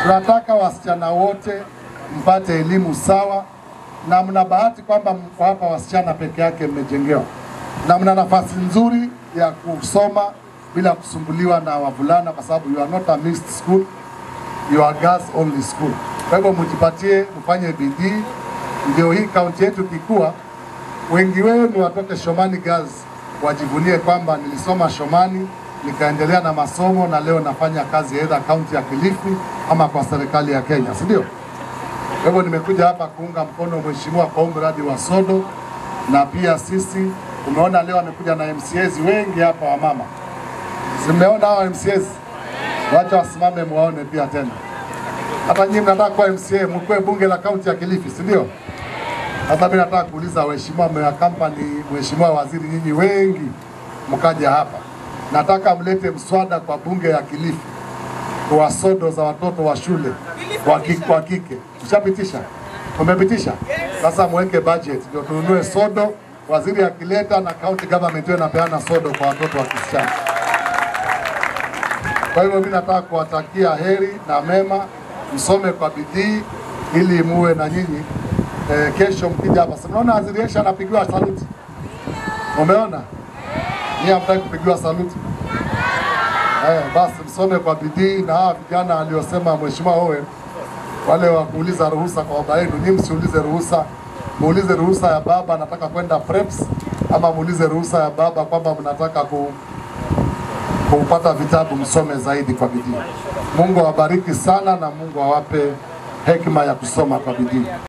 Tunataka wasichana wote mpate elimu sawa, na mna bahati kwamba mko hapa wasichana peke yake mmejengewa, na mna nafasi nzuri ya kusoma bila kusumbuliwa na wavulana, kwa sababu you are not a mixed school, you are girls only school. Kwa hivyo mjipatie, mfanye bidii, ndio hii kaunti yetu kikua, wengi wenu watoke Shomani Girls wajivunie kwamba nilisoma Shomani nikaendelea na masomo na leo nafanya kazi aidha kaunti ya Kilifi ama kwa serikali ya Kenya, si ndio? Kwa hivyo nimekuja hapa kuunga mkono mheshimiwa kwa huu mradi wa sodo, na pia sisi umeona leo amekuja na MCAs wengi hapa wa mama, simeona hao MCAs, wacha wasimame muwaone pia tena. Hata nyinyi mnataka kuwa MCA, mkue bunge la kaunti ya Kilifi, si ndio? Sasa mimi nataka kuuliza waheshimiwa wa kampani, mheshimiwa waziri, nyinyi wengi mkaja hapa, nataka mlete mswada kwa bunge ya Kilifi kwa sodo za watoto wa shule wa kike, wa kike. Mshapitisha? Umepitisha? Sasa mweke budget ndio tununue sodo, waziri akileta na county government iwe inapeana sodo kwa watoto wa kisichana. Kwa hivyo mimi nataka kuwatakia heri na mema, msome kwa bidii ili muwe na nyinyi eh, kesho mkija hapa. Si mnaona waziri Esha anapigiwa saluti? Umeona? Ni hamtaki kupigiwa saluti? Eh, basi msome kwa bidii na hawa vijana aliosema Mheshimiwa Owen wale wa kuuliza ruhusa kwa baba yenu, ni msiulize ruhusa, muulize ruhusa ya baba, nataka kwenda preps, ama muulize ruhusa ya baba kwamba mnataka ku, kupata vitabu, msome zaidi kwa bidii. Mungu awabariki sana na Mungu awape hekima ya kusoma kwa bidii.